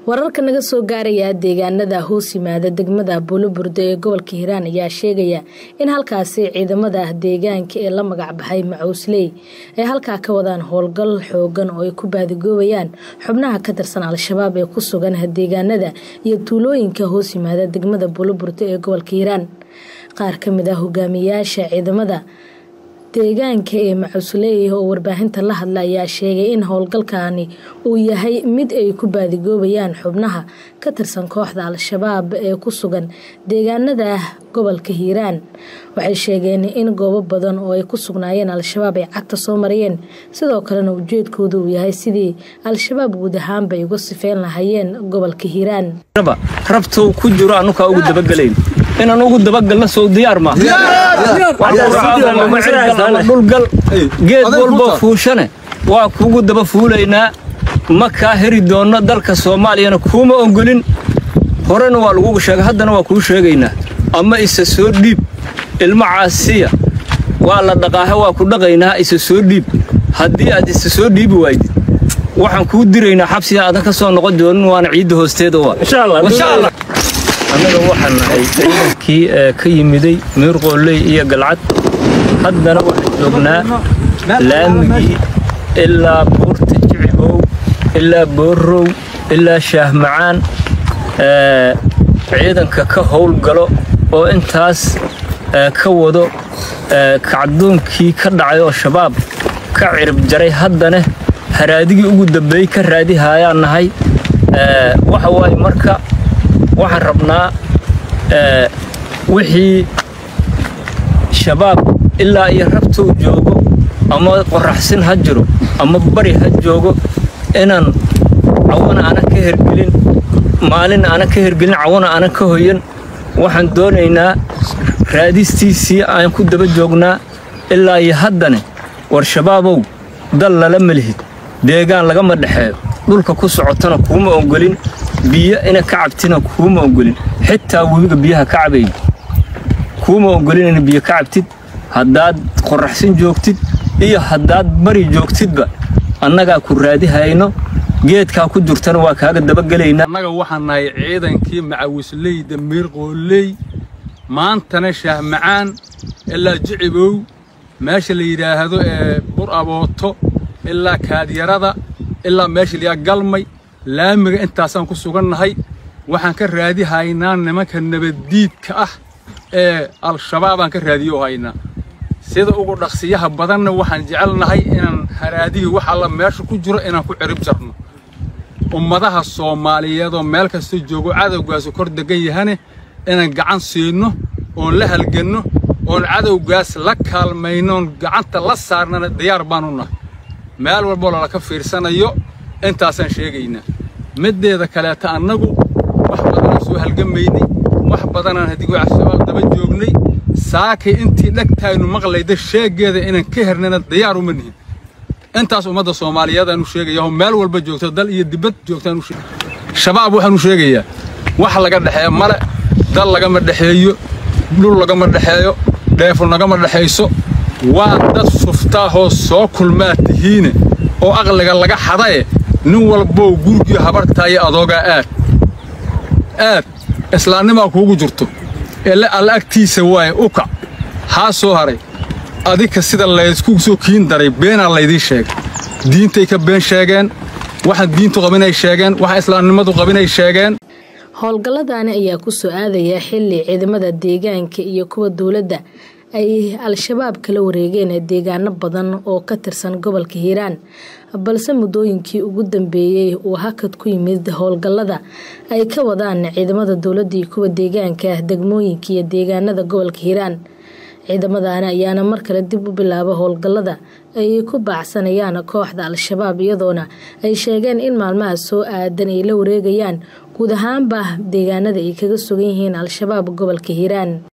wararka naga soo gaaraya deegaanada hoos yimaada degmada buuloburdo ee gobolka hiiraan ayaa sheegaya in halkaasi ciidamada deegaanka ee la magacbaxay macuusley ay halkaa ka wadaan howlgal xoogan oo ay ku baadigoobayaan xubnaha ka tirsan al-shabaab ee ku sugan deegaanada iyo tuulooyinka hoos yimaada degmada buuloburdo ee gobolka hiiraan qaar ka mid ah hogaamiyayaasha ciidamada deegaanka ee macuusley oo warbaahinta la hadla ayaa sheegay in howlgalkani uu yahay mid ay ku baadigoobayaan xubnaha ka tirsan kooxda al-shabaab ee ku sugan deegaanada gobolka hiiraan waxay sheegeen in goobo badan oo ay ku sugnaayeen al-shabaab ay cagta soo marayeen sidoo kalena ujeedkooda uu yahay sidii al-shabaab guud ahaanba ay uga sifeyn lahayeen gobolka hiiraan rabtow ku jiro anukaa ugu dabagelayn inaan ugu dabagalna sow diyaar ma dhulgal geed walboo fuushane waa kuugu daba fuulaynaa ma kaa heri doonno dalka soomaaliyana kuuma ogolin horena waa lagugu sheega haddana waa kuu sheegaynaa ama isa soo dhiib ilmo caasiya waa la dhaqaaha waa ku dhaqaynaa isa soo dhiib haddii aad isa soo dhiibi waydid waxaan kuu diraynaa xabsiga aadan ka soo noqon doonin waana ciidda hoosteeda annaga waxaan nahay ciidankii ka yimiday miirqooley iyo galcad haddana waxaan joognaa laamigii ilaa buurta jicibow ilaa boorrow ilaa shaahmacaan ciidanka ka howlgalo oo intaas ka wado kacdoonkii ka dhacay oo shabaab ka cirib jaray haddana haraadigii ugu dambeeyey ka raadihayaan nahay waxa waaye marka waxaan rabnaa wixii shabaab ilaa iyo rabtow joogo ama qoraxsin ha jiro ama bari ha joogo inaan cawana aanan ka hergelin maalin aanan ka hergelin cawana aanan ka hoyan waxaan doonaynaa raadistiisii aan ku daba joognaa ilaa iyo haddane war shabaabow dal lala melihid deegaan lagama dhexeeyo dhulka ku socotana kuuma ogolin biyo ina ka cabtina kuuma ogolin xitaa webiga biyaha ka cabayn kuuma ogolin ina biyo ka cabtid haddaad qoraxsin joogtid iyo haddaad bari joogtidba annagaa ku raadihayno geedkaa ku jirtana waa kaaga dabagelaynaa annaga waxaan nahay ciidankii macawisleyda miirqooley maantana shaahmacaan ilaa jicibow meesha la yidhaahdo ee bur abooto ilaa kaadyarada ilaa meesha layaa galmay laamiga intaasaan ku sugannahay waxaan ka raadihaynaa nimanka nabaddiidka ah ee al-shabaabaan ka raadiyo haynaa sida ugu dhaqsiyaha badanna waxaan jecelnahay inaan haraadigii wax alla meesha ku jiro inaan ku cirib jarno ummadaha soomaaliyeedoo meel kasta joogo cadowgaasu kor degan yahane inaan gacan siinno oon la halganno oon cadowgaas la kaalmaynoon gacanta la saarnana diyaar baanu nahay meel walboo lalaka fiirsanayo intaasaan sheegaynaa middeeda kaleeta annagu wax badanaan soo halgamaynay wax badanaan hadigoo al-shabaab daba joognay saakay intii dhegtaaynu maqlayda sheeggeeda inaan ka hernana diyaar uma nihin intaas ummadda soomaaliyeedaanu sheegayaoo meel walba joogto dal iyo dibad joogtaanu shabaab waxaanu sheegayaa wax laga dhexeeya male dal lagama dhexeeyo dhul lagama dhexeeyo dheefo nagama dhexayso waa dad suftaahoo soo kulmaa tihiine oo aqliga laga xadaye nin walbow gurigii habartaayo adoogaa aad aad islaannimaa kuugu jirto ele alla agtiisa waaye ukac haa soo haray adika sida laysku soo kiin daray beenaa laydii sheegay diintay ka been sheegeen waxaan diintu qabinay sheegeen waxa islaamnimadu qabinay sheegeen howlgalladani ayaa ku soo aadaya xilli ciidamada deegaanka iyo kuwa dowladda ay al-shabaab kala wareegeen deegaano badan oo ka tirsan gobolka hiiraan balse muddooyinkii ugu dambeeyey uu hakad ku yimid howlgallada ay ka wadaan ciidamada dowladda iyo kuwa deegaanka degmooyinka iyo deegaanada gobolka hiiraan ciidamadani ayaana mar kale dib u bilaaba howlgallada ay ku baacsanayaan kooxda al-shabaab iyadoona ay sheegeen in maalmaha soo aadan ay la wareegayaan guud ahaanba deegaanada ay kaga sugan yihiin al-shabaab gobolka hiiraan